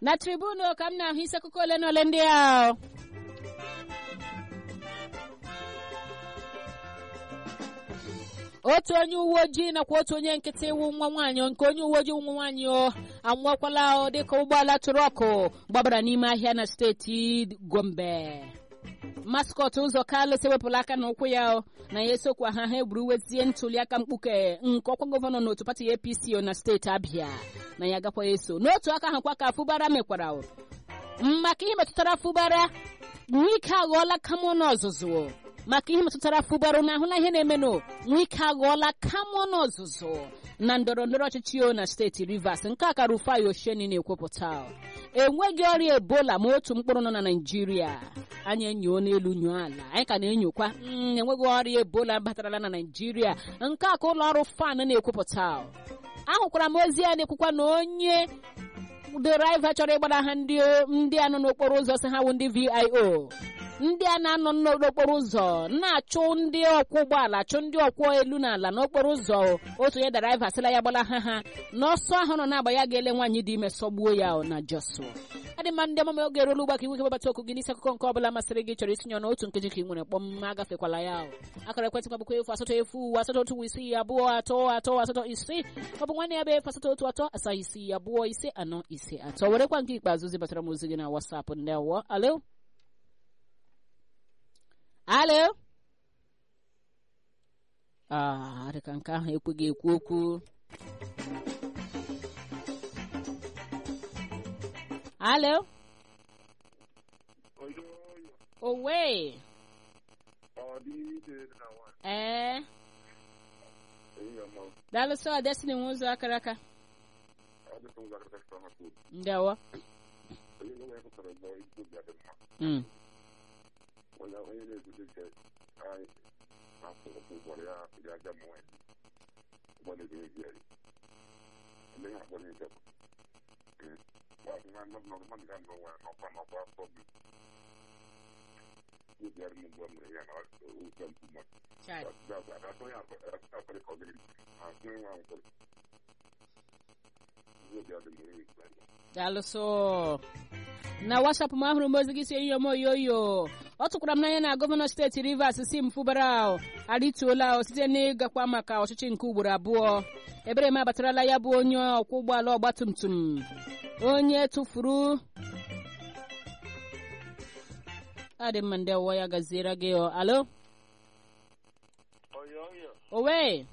na tribunu ka m na-ahụ isi akụkọ ole na ole ndị ahụ otu onye uwe ojii nakwa otu onye nkịtị iwu nwa nwaanyị nke onye uwe ojii nwa nwaanyị o anwụọkwala o dịka ụgbọala trọkụ gbabara n'ime ahịa na steeti gombe maskọt ụzọ kalụ ewepụla aka na ụkwụ ya na ya esokwa ha ha egburu wezie ntụliaka mkpuke nke ọkwa gọvanọ n'otu pati apc na steeti abịa na ya gakwa eso n'otu aka ahụ kwa ka fụbara mekwara maka ihe metụtara fụbara nwike aghọọla kamọn ọzụzụ maka ihe metụtara fụbara na ahụla ihe na-emenụ nwike aghọọla kamọn ọzụzụ na ndọrọ ndọrọ ọchịchị o na steeti rivers nke a ka rufai osheni na-ekwupụta enweghị ọrịa ebola ma otu mkpụrụ nọ na naijiria anyị enyo n'elu nyoo ala anyị ka na-enyokwa enweghị ọrịa ebola batarala na naijiria nke a ka ụlọ ọrụ fan na-ekwupụta ahụkwara m ozi ya na-ekwukwa na onye draiva chọrọ ịgbara ha ndị a nọ n'okporo ụzọ si ha wụ ndị vio ndị a na-anọ n'okporo ụzọ na-achụ ndị ọkwọ ụgbọala achụ ndị ọkwọ elu na ala n'okporo ụzọ otu onye draiva sịla ya gbara ha ha n'ọsọ ahụ nọ na-agba ya ga-ele nwaanyị dị ime sọgbuo ya na jọsụ adị mma ndị ọmụma oge eruola ụgbaka iwu kebabata okwu gị n'isi akụkọ nke ọbụla masịrị gị chọrọ itinye n'otu nkeji ka ị nwere kpọm agafekwala ya akara ekwentị m bụkwa efu asatọ efu asatọ otu isii abụọ atọ atọ asatọ isii ọ bụ nwanne ya bụ efu asatọ otu atọ asaa isii abụọ ise anọ ise atọ werekwa nke ikpeazụ zibatara m ozi gị na wasapụ ndị awọ alo alo ah dịka nke ahụ ekweghị ekwu okwu alo owe ee daalụsọ destiny nwe ụzọ akara aka ndewo Mm. daalụsọ na wasap m ahụrụ m ozi gị si enyi m oyoyo ọ tụkwara m n'anya na gọvanọ steeti rivers si m fụbara arịtuola site n'ịgakwa maka ọchịchị nke ugboro abụọ ebere m abatarala ya bụ onye ọkwọ ụgbọala ọgbatumtum onye tụfuru adị mma ndị ọwụwa ya gaziere gị alo owe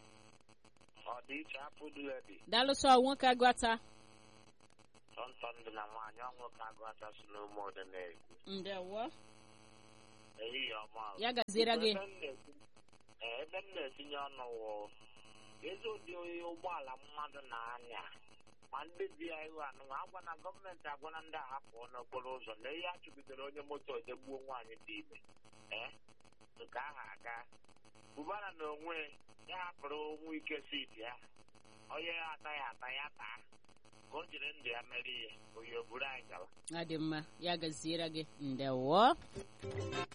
daalụsọ nwoke agụata ntọndụ na nwaanyị ọnwụ ka agụata si n'ụmụ ụdị na-ekwu ndewo ehihie ọma ya gaziere gị ebe m na-etinye ọnụ wụ ezi ụdị ụgbọala mmadụ na-anya ma ndị bi ya ihu anụnwa agwa na gọọmenti agwana ndị ahapụ n'okporo ụzọ na ihe achụbidoro onye moto ojegbuo nwaanyị dị ime ee nke ahụ aga bubara na onwe ya hapụrụ nwa ike siti ya onye ya ataghị ata ya taa ka o jiri ndụ ya mere ihe oyi o buru anyị gawa adị mma ya gaziere gị ndewo